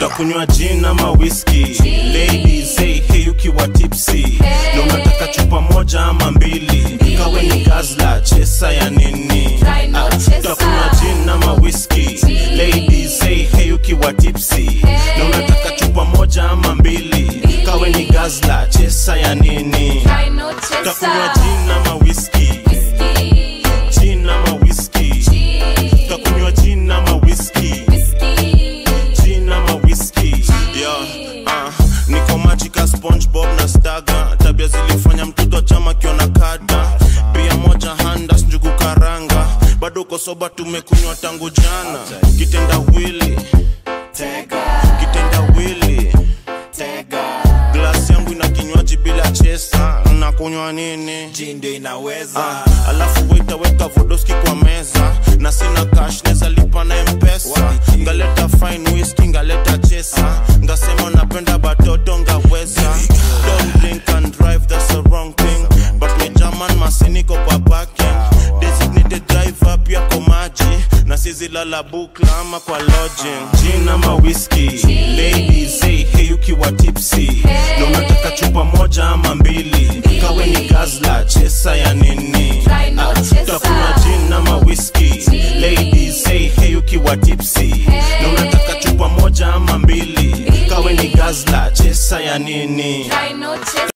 takunywa gin ama whisky ladies hey hey ukiwa tipsy na unataka chupa moja ama mbili kawe ni gazla chesa ya nini Try no Ah, chesa. takunywa gin ama whisky ladies hey hey ukiwa tipsy na unataka chupa moja ama mbili kawe ni gazla chesa ya nini Try no takunywa chaser. gin ama whisky Whiskey, gin ama whisky gin, takunywa gin ama whisky whiskey, gin ama whisky yeah, uh, niko machika spongebob na staga tabia zilifanya mtoto chama kiona kada pia moja handas njugu karanga bado kosoba tumekunywa tangu jana kitenda wili kitenda wili glasi yangu ina kinywaji bila chesa nakunywa nini ndio inaweza Ah, alafu waitaweka vodoski kwa meza na sina cash neza lipa na mpesa ngaleta fine whisky ngaleta chesa ngasema napenda batoto ngaweza don't drink and drive that's the wrong thing but me german masiniko kwa parking designated driver pia kwa maji na sizilala bukla ama kwa lodging gin ama whisky ladies hey hey ukiwa tipsy na unataka chupa moja ama mbili kawe ni gazla chesa ya nini Try no Ah, chaser. takunywa gin ama whisky ladies hey hey ukiwa tipsy na unataka chupa moja ama mbili kawe ni gazla chesa ya nini try no chaser.